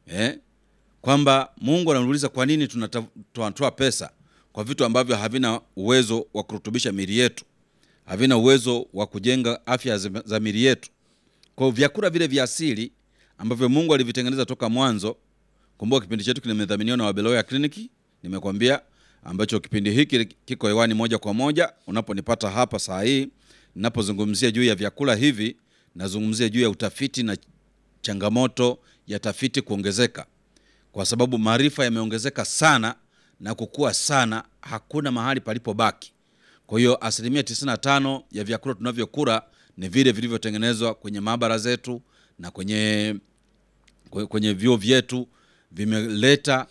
eh? kwamba Mungu anauliza kwa nini tunata- tunatoa pesa kwa vitu ambavyo havina uwezo wa kurutubisha miili yetu, havina uwezo wa kujenga afya za za miili yetu. Kwa hiyo vyakula vile vya asili ambavyo Mungu alivitengeneza toka mwanzo. Kumbuka kipindi chetu kimedhaminiwa na Wabeloya Kliniki, nimekwambia ambacho kipindi hiki kiko hewani moja kwa moja unaponipata hapa saa hii ninapozungumzia juu ya vyakula hivi, nazungumzia juu ya utafiti na changamoto ya tafiti kuongezeka, kwa sababu maarifa yameongezeka sana na kukua sana, hakuna mahali palipobaki. Kwa hiyo asilimia 95 ya vyakula tunavyokula ni vile vilivyotengenezwa kwenye maabara zetu na kwenye kwe- kwenye vyuo vyetu vimeleta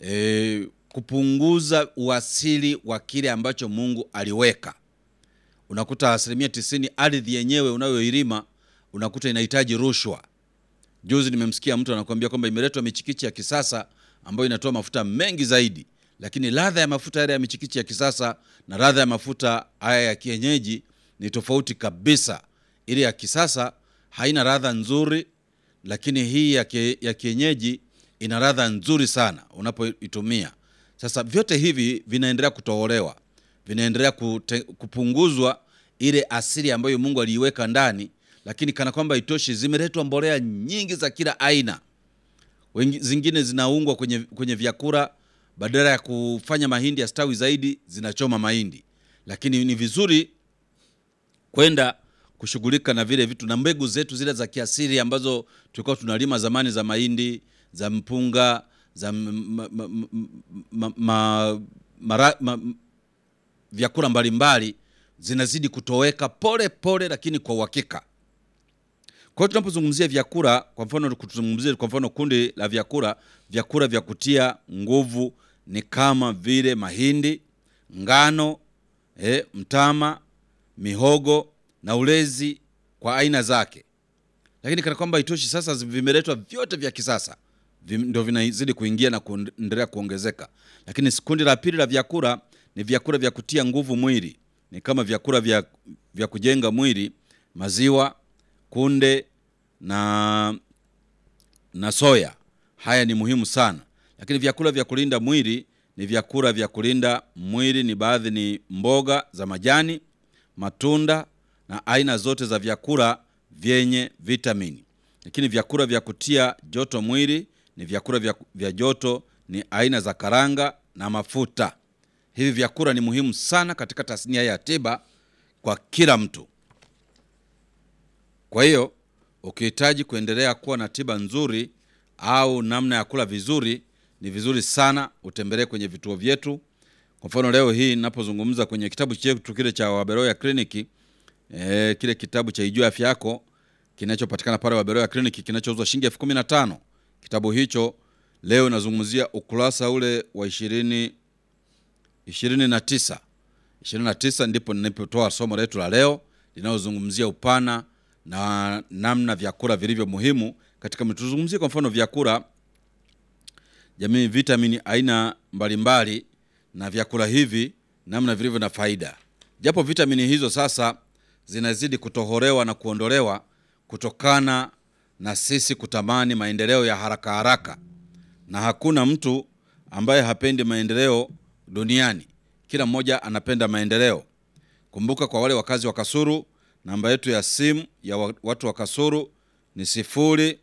e, kupunguza uasili wa kile ambacho Mungu aliweka. Unakuta asilimia tisini ardhi yenyewe unayoilima unakuta inahitaji rushwa. Juzi nimemsikia mtu anakuambia kwamba imeletwa michikichi ya kisasa ambayo inatoa mafuta mengi zaidi, lakini ladha ya mafuta yale ya michikichi ya kisasa na ladha ya mafuta haya ya kienyeji ni tofauti kabisa. Ile ya kisasa haina ladha nzuri, lakini hii ya, kie, ya kienyeji ina ladha nzuri sana unapoitumia. Sasa vyote hivi vinaendelea kutoholewa, vinaendelea kute, kupunguzwa ile asili ambayo Mungu aliiweka ndani, lakini kana kwamba itoshi, zimeletwa mbolea nyingi za kila aina. Wengi, zingine zinaungwa kwenye, kwenye vyakula badala ya kufanya mahindi yastawi zaidi, zinachoma mahindi. Lakini ni vizuri kwenda kushughulika na vile vitu na mbegu zetu zile za kiasili ambazo tulikuwa tunalima zamani za mahindi za mpunga za m- ma, ma, ma, ma, mara, ma, vyakula mbalimbali zinazidi kutoweka pole pole, lakini kwa uhakika. Kwa hiyo tunapozungumzia vyakula, kwa mfano kuzungumzia kwa mfano kundi la vyakula, vyakula vya kutia nguvu ni kama vile mahindi, ngano, eh, mtama, mihogo na ulezi kwa aina zake. Lakini kana kwamba itoshi, sasa vimeletwa vyote vya kisasa vim- ndio vinazidi kuingia na kuendelea kuongezeka. Lakini kundi la pili la vyakula ni vyakula vya kutia nguvu mwili, ni kama vyakula vya, vya kujenga mwili, maziwa, kunde na na soya. Haya ni muhimu sana, lakini vyakula vya kulinda mwili ni vyakula vya kulinda mwili ni baadhi ni mboga za majani, matunda na aina zote za vyakula vyenye vitamini. Lakini vyakula vya kutia joto mwili ni vyakula vya, vya joto ni aina za karanga na mafuta. Hivi vyakula ni muhimu sana katika tasnia ya tiba kwa kila mtu. Kwa hiyo ukihitaji kuendelea kuwa na tiba nzuri au namna ya kula vizuri, ni vizuri sana utembelee kwenye vituo vyetu. Kwa mfano leo hii ninapozungumza kwenye kitabu chetu kile cha Waberoya Kliniki, e, kile kitabu cha Ijue Afya Yako kinachopatikana pale Waberoya Kliniki kinachouzwa shilingi elfu kumi na tano. Kitabu hicho leo nazungumzia ukurasa ule wa ishirini ishirini na tisa ishirini na tisa ndipo ninapotoa somo letu la leo linalozungumzia upana na namna vyakula vilivyo muhimu katika mwili. Tuzungumzie kwa mfano vyakula jamii, vitamini aina mbalimbali na vyakula hivi namna vilivyo na faida, japo vitamini hizo sasa zinazidi kutoholewa na kuondolewa kutokana na sisi kutamani maendeleo ya haraka haraka, na hakuna mtu ambaye hapendi maendeleo duniani. Kila mmoja anapenda maendeleo. Kumbuka, kwa wale wakazi wa Kasuru, namba yetu ya simu ya wa- watu wa Kasuru ni sifuri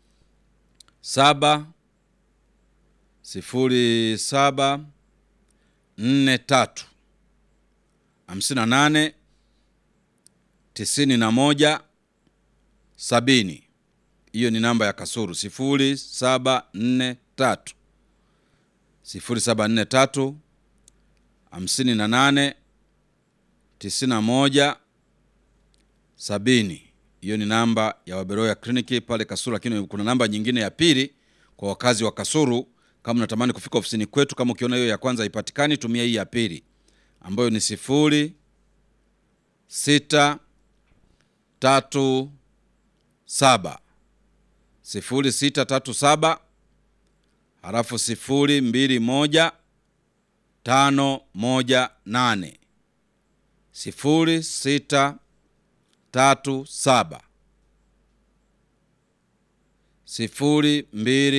saba sifuri saba nne tatu hamsini na nane tisini na moja sabini. Hiyo ni namba ya Kasuru sifuri saba nne tatu sifuri saba nne tatu hamsini na nane tisini na moja sabini. Hiyo ni namba ya Waberoya Kliniki pale Kasuru, lakini kuna namba nyingine ya pili kwa wakazi wa Kasuru. Kama unatamani kufika ofisini kwetu, kama ukiona hiyo ya kwanza haipatikani, tumia hii ya pili ambayo ni sifuri sita tatu saba sifuri sita tatu saba halafu sifuri mbili moja tano moja nane sifuri sita tatu saba sifuri mbili